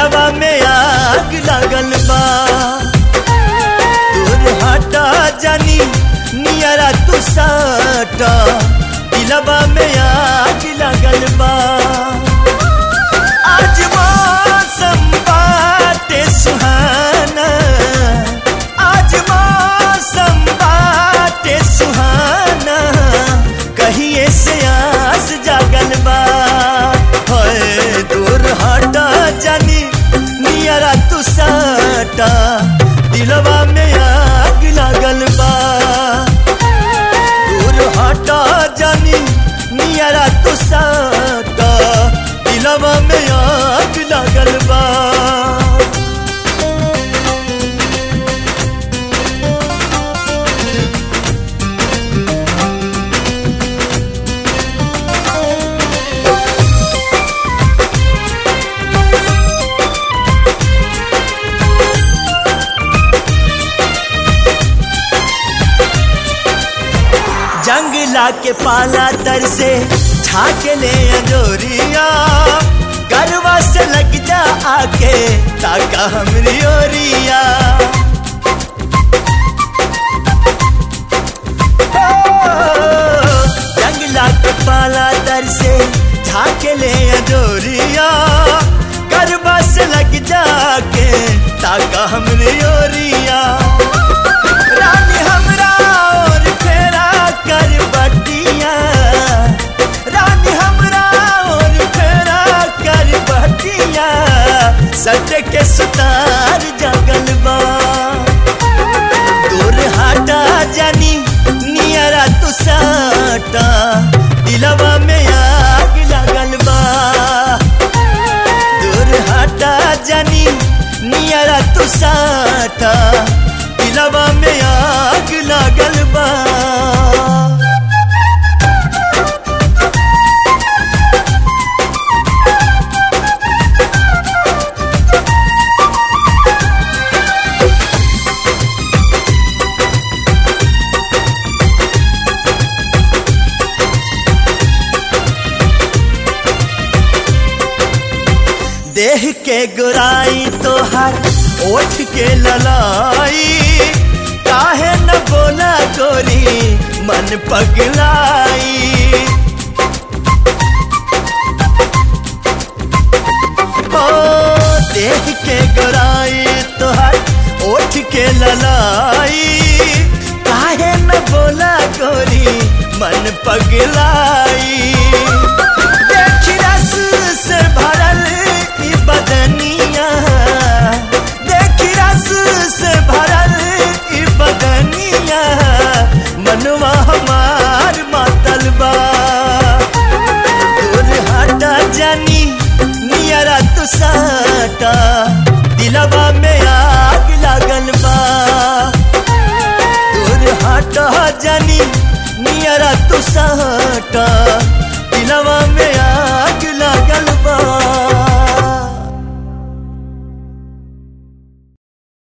दिलवा में आग लागल बा दूर हटा जानी नियरा तू साटा दिलवा में आग लागल बा आज मौसम बाटे सुहाना आज मौसम बाटे सुहाना कहिए से आस जागल बा होए दूर हटा जानी नियरा तू साटा दिलवा में आग लागल बा दूर हटा जानी नियरा तू साटा दिलवा में आग लागल बा जंगला के पाला तर से छाके ले अंजोरिया गरवा से लग जा आके ताका हमरी ओरिया ओ, जंगला के पाला तर से छाके ले अंजोरिया गरवा से लग जाके ताका हमरी ओरिया रानी हमरा और फेरा कर बटिया रानी हमरा और फेरा कर बटिया सट के सुतार जगल बा दूर हटा जानी नियरा तू साटा दिलवा में आग लगल बा दूर हटा जानी नियरा तू साटा दिलवा में आग लागल बा देह के गुराई तोहर ओठ के ललाई काहे न बोला गोरी मन पगलाई ओ देह के गुराई तोहर ओठ के ललाई काहे न बोला गोरी मन पगलाई देखी रस से भरल ई बदनिया देखी रस से भरल ई बदनिया मनवा हमार मातल बा दूर हटा जानी नियरा तू साटा दिलवा में आग लागल बा दूर हटा जानी नियरा तू साटा दिलवा में आग लागल बा